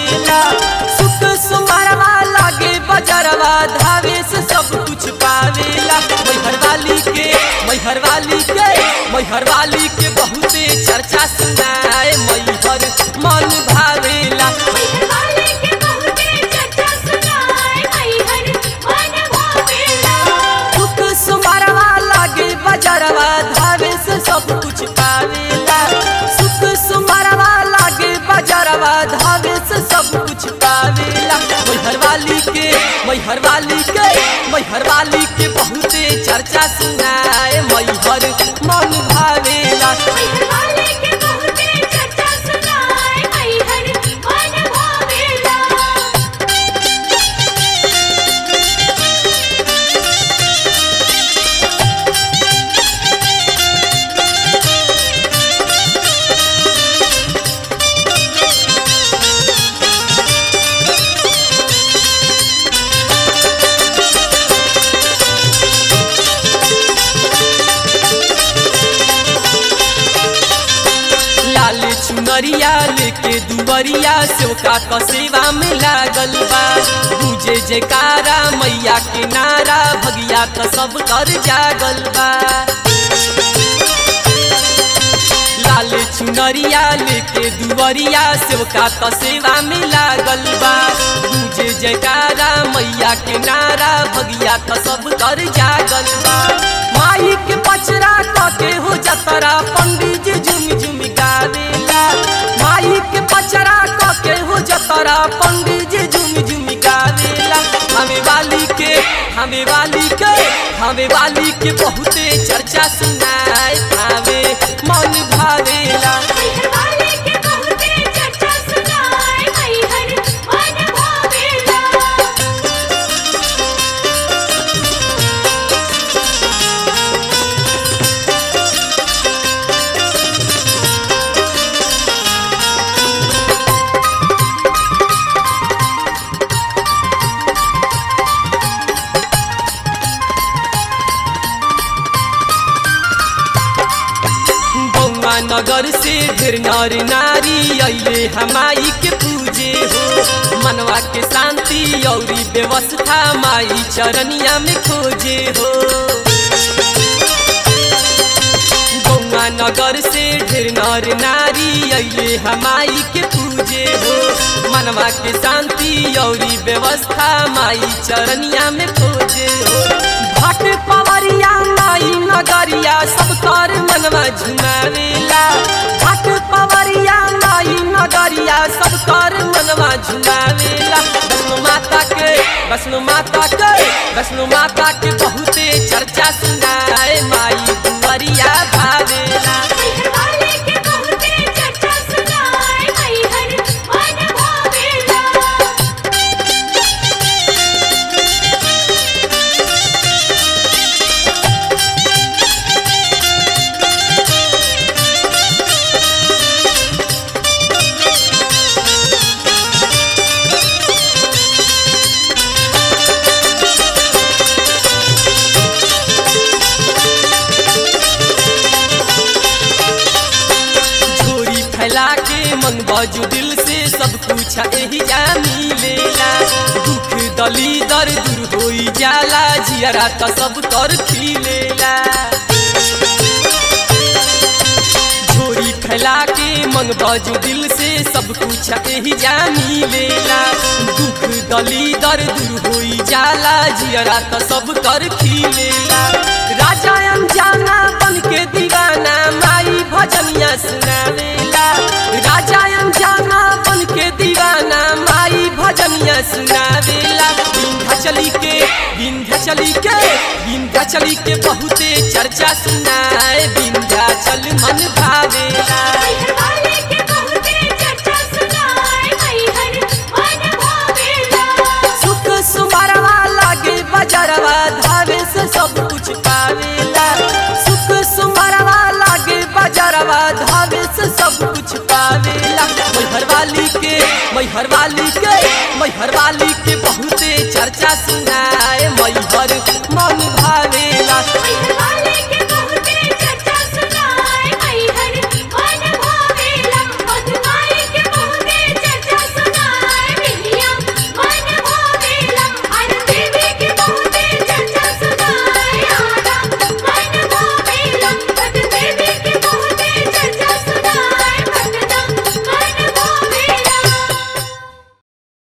भावेला सुख सुमरवा लागे बजरवा धावे से सब कुछ पावेला मैहर वाली के मैहर वाली के मैहर वाली के बहुते चर्चा सुनाए मैहर मन भावेला मैहर वाले के बहुते चर्चा सुनाए मैहर मन भावेला सुख सुमरवा लागे बजरवा धावे से सब कुछ पावेला सुख सुमरवा लागे बजरवा धावे से सब कुछ पावेला मैहर वाली के मैहर वाली के मैहर वाली के बहुते चर्चा सुनाए मैहर मन भावेला मैहर वाले के बहुते चर्चा सुनाए मैहर मन भावेला लाल चुनरिया लेके दुबरिया सेवका क सेवा में लागल बा पूजे जयकारा मैया के नारा भगिया क सब कर जागल बा लाल चुनरिया लेके दुबरिया सेवका क सेवा में लागल बा पूजे जयकारा मैया के नारा भगिया क सब कर जागल बा माई के पचरा क के हो जतरा पंडित जी झुम झुम गावेला माई के पचरा क के हो जतरा पंडित जी झुम झुम गावेला हमें वाली के हमें वाली के हमें वाली के बहुते चर्चा सुनाए भावे मन भावेला मैहर वाले के बहुते चर्चा सुनाए मैहर मन भावेला गौवा नगर से ढेर नर नारी अइले हमाई के पूजे हो मनवा के शांति औरी व्यवस्था माई चरनिया में खोजे हो गौवा नगर से ढेर नर नारी अइले हमाई के पूजे हो मनवा के शांति औरी व्यवस्था माई चरनिया में खोजे हो भट पवरिया माई नगरिया सब कर मनवा झुमावेला भट पवरिया माई नगरिया सब कर मनवा झुमावेला वैष्णो माता के वैष्णो माता के वैष्णो माता के बहुते चर्चा सुनाए माई दुवरिया भावेला मैहर वाले के बहुते चर्चा सुनाए मैहर मन भावेला झोरी फैला के मन बाजू दिल से सब कुछ यही जा मिलेला दुख दली दर दूर होई जाला जियरा त सब कर खिलेला झोरी फैला के मन बाजू दिल से सब कुछ यही जा मिलेला दुख दली दर दूर होई जाला जियरा त सब कर खिलेला राजा अनजाना बन के दीवाना माई भजनिया सुनावेला राजा अनजाना बन के दीवाना माई भजनिया सुनावेला विंध्याचली के विंध्याचली के विंध्याचली के बहुते चर्चा सुनाए विंध्याचल मन भावेला मैहर वाले के बहुते चर्चा सुनाए मैहर मन भावेला सुख सुमरवा लागे बजरवा धावे से सब कुछ पावेला सुख सुमरवा लागे बजरवा धावे से सब कुछ पावेला मैहर वाली के मैहर वाली के मैहर वाली के बहुते चर्चा सुनाए मैहर मन भावे